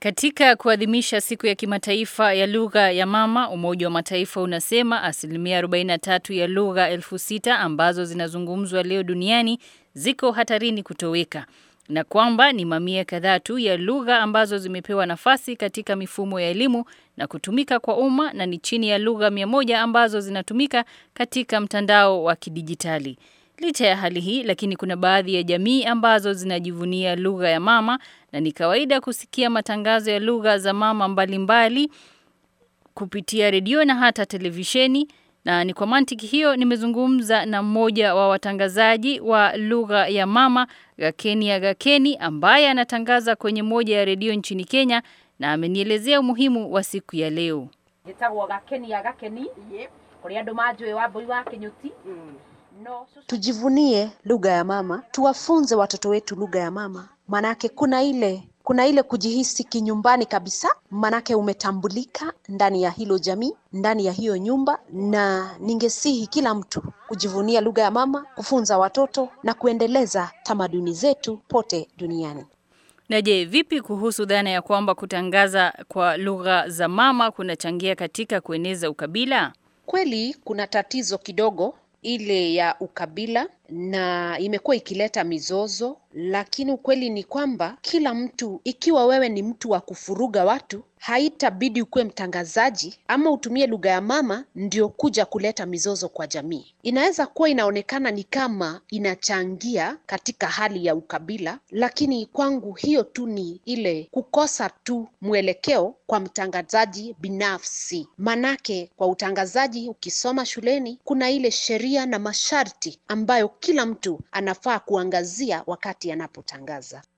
Katika kuadhimisha siku ya kimataifa ya lugha ya mama, Umoja wa Mataifa unasema asilimia 43 ya lugha elfu sita ambazo zinazungumzwa leo duniani ziko hatarini kutoweka na kwamba ni mamia kadhaa tu ya lugha ambazo zimepewa nafasi katika mifumo ya elimu na kutumika kwa umma na ni chini ya lugha mia moja ambazo zinatumika katika mtandao wa kidijitali. Licha ya hali hii, lakini kuna baadhi ya jamii ambazo zinajivunia lugha ya mama na ni kawaida kusikia matangazo ya lugha za mama mbalimbali mbali, kupitia redio na hata televisheni na ni kwa mantiki hiyo nimezungumza na mmoja wa watangazaji wa lugha ya mama Gakeni ya Gakeni ambaye anatangaza kwenye moja ya redio nchini Kenya na amenielezea umuhimu wa siku ya leo. Gitagwo Gakeni ya Gakeni kuria andu manjui wa mbui wa Kinyuti no, tujivunie lugha ya mama, tuwafunze watoto wetu lugha ya mama, manake kuna ile kuna ile kujihisi kinyumbani kabisa, manake umetambulika ndani ya hilo jamii, ndani ya hiyo nyumba, na ningesihi kila mtu kujivunia lugha ya mama, kufunza watoto na kuendeleza tamaduni zetu pote duniani. Na je, vipi kuhusu dhana ya kwamba kutangaza kwa lugha za mama kunachangia katika kueneza ukabila? Kweli kuna tatizo kidogo ile ya ukabila na imekuwa ikileta mizozo, lakini ukweli ni kwamba kila mtu, ikiwa wewe ni mtu wa kufuruga watu, haitabidi ukuwe mtangazaji ama utumie lugha ya mama ndio kuja kuleta mizozo kwa jamii. Inaweza kuwa inaonekana ni kama inachangia katika hali ya ukabila, lakini kwangu hiyo tu ni ile kukosa tu mwelekeo kwa mtangazaji binafsi. Manake kwa utangazaji, ukisoma shuleni, kuna ile sheria na masharti ambayo kila mtu anafaa kuangazia wakati anapotangaza.